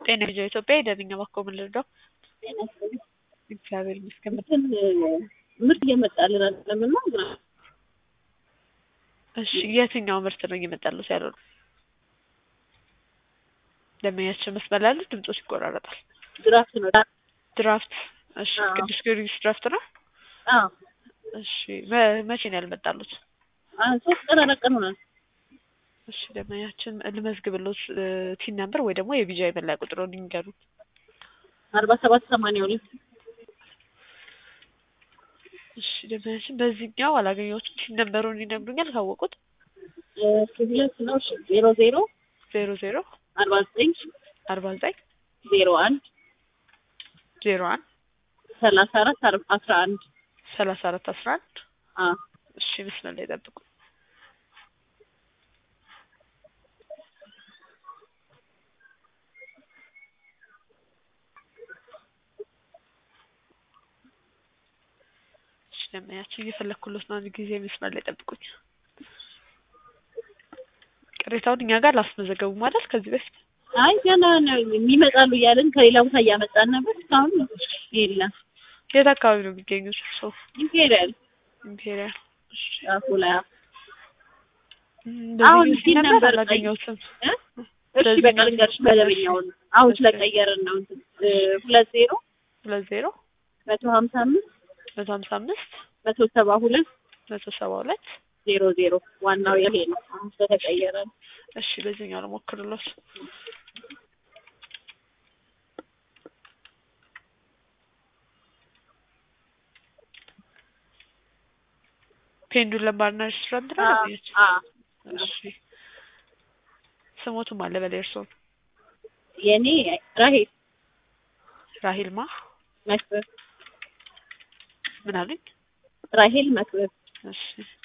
ጤና ልጆ ኢትዮጵያ የደንኛ ባኮ ምን ልርዳው? እግዚአብሔር ይመስገን። እንትን ምርት እየመጣልን አይደለም እና ግራ እሺ የትኛው ምርት ነው እየመጣሉት ያለው? ደንበኛችን መስመር ላይ ያሉት ድምጾች ይቆራረጣል። ድራፍት ነው። ድራፍት እሺ፣ አዎ። ቅዱስ ጊዮርጊስ ድራፍት ነው። አዎ እሺ መ- መቼ ነው ያልመጣሉት? አ- ሶስት ቀን አራት ቀን ሆናል። እሺ ደንበኛችን ልመዝግብሎት እ፣ ቲን ነምበር ወይ ደግሞ የቢጃ የመለያ ቁጥሩን ይንገሩ። አርባ ሰባት ሰማንያ ሁለት እሺ ደንበኛችን በዚህኛው አላገኘሁትም። ቲን ነምበሩን ይነግሩኛል ካወቁት? እ፣ ሁለት ነው። እሺ ዜሮ ዜሮ ዜሮ ዜሮ አርባ ዘጠኝ አርባ ዘጠኝ ዜሮ አንድ ዜሮ አንድ ሰላሳ አራት አር- አስራ አንድ ሰላሳ አራት አስራ አንድ አ እሺ መስመር ላይ ጠብቁ። እሺ ደንበኛችን እየፈለግኩሎት ነው። አንድ ጊዜ መስመር ላይ ጠብቁኝ። ቅሬታውን እኛ ጋር ላስመዘገቡ ማለት ከዚህ በፊት አይ ገና ነው የሚመጣሉ እያልን ከሌላ ቦታ እያመጣን ነበር። እስካሁን የለም። የት አካባቢ ነው የሚገኙት? እርስዎ ኢምፔሪያል ኢምፔሪያል። እሺ ጫፉ ላይ እም፣ አሁን በዚህ ቲን ነበር ነበር አላገኘሁትም። እ? እሺ በቃ ልንገርሽ መደበኛውን አሁን ስለቀየርን ነው እንትን እ፣ ሁለት ዜሮ ሁለት ዜሮ መቶ ሀምሳ አምስት መቶ ሀምሳ አምስት መቶ ሰባ ሁለት መቶ ሰባ ሁለት ዜሮ ዜሮ ዋናው ይሄ ነው። አሁን ስለተቀየረ ነው። እሺ በዚህኛው ልሞክርሎት። ፔንዱለም ባርና ሬስቶራንት ነው አ ያገኘች? አ እሺ ስሞቱም አለ በላይ እርስዎን የኔ ራሄል ራሂልማ መክበብ ምን አሉኝ? ራሄል መክበብ እሺ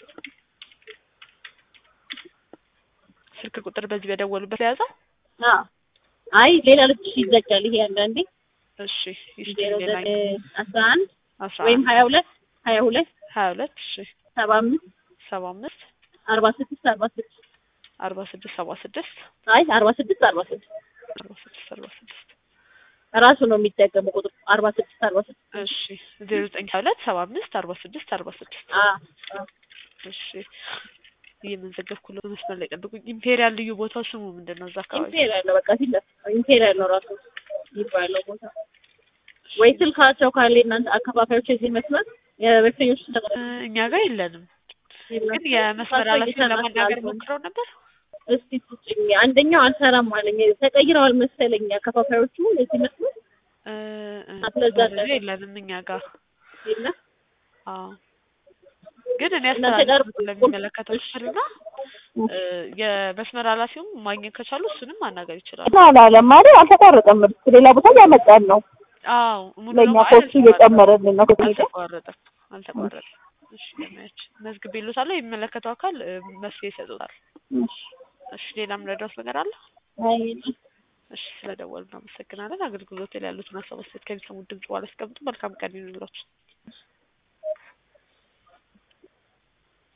ስልክ ቁጥር በዚህ በደወሉበት የያዘው? አ አይ ሌላ ልብስ ይዘጋል። ይሄ አንዳንዴ እሺ ይስቲ ዜሮ ሌላ ዘጠኝ አስራ አንድ አስራ ወይም አንድ ሀያ ሁለት ሀያ ሁለት ሀያ ሁለት እሺ ሰባ አምስት ሰባ አምስት አርባ ስድስት አርባ ስድስት አርባ ስድስት ሰባ ስድስት አይ አርባ ስድስት አርባ ስድስት አርባ ስድስት አርባ ስድስት ራሱ ነው የሚጠቀመው ቁጥር አርባ ስድስት አርባ ስድስት እሺ ዜሮ ዘጠኝ ሀያ ሁለት ሰባ አምስት አርባ ስድስት አርባ ስድስት አ አ እሺ እየመዘገብኩ ነው። መስመር ላይ ጠብቁኝ። ኢምፔሪያል ልዩ ቦታው ስሙ ምንድን ነው? እዛ አካባቢ ኢምፔሪያል ነው በቃ ፊት ለፊት ኢምፔሪያል ነው ራሱ የሚባለው ቦታ ወይ ስልካቸው ካለ እናንተ አከፋፋዮች እዚህ መስመር የበሽተኞች እ፣ እኛ ጋር የለንም፣ ግን የመስመር ኃላፊውን ለማናገር ሞክረው ነበር። እስቲ ስጭኝ አንደኛው አልሰራም አለኝ ተቀይረዋል መሰለኝ አከፋፋዮቹ እዚህ መስመር እ፣ እ፣ አትለዛ ብዙ የለንም እኛ ጋር። የለ አዎ፣ ግን እኔ እናንተ ጋር አስተላልፍ ለሚመለከተው ክፍልና እ፣ የመስመር ኃላፊውም ማግኘት ከቻሉ እሱንም ማናገር ይችላሉ። እና አላለም ማለት አልተቋረጠም። ምርት ሌላ ቦታ እያመጣን ነው። አዎ ሙሉ ለእኛ ለሙሉ ኮስቱ እየጨመረልን ነው። ከዚህ አልተቋረጠም፣ አልተቋረጠም። እሺ ለማየት መዝግቤ ይሉታለሁ። የሚመለከተው አካል እ፣ መፍትሄ ይሰጡታል። እሺ ሌላም ረዳት ነገር አለ? አይ እሺ ስለደወሉ እናመሰግናለን። አገልግሎት ላይ ያሉትን ሀሳብ አስተያየት ከሚሰሙት ድምጽ በኋላ ያስቀምጡ። መልካም ቀን ይሁንላችሁ።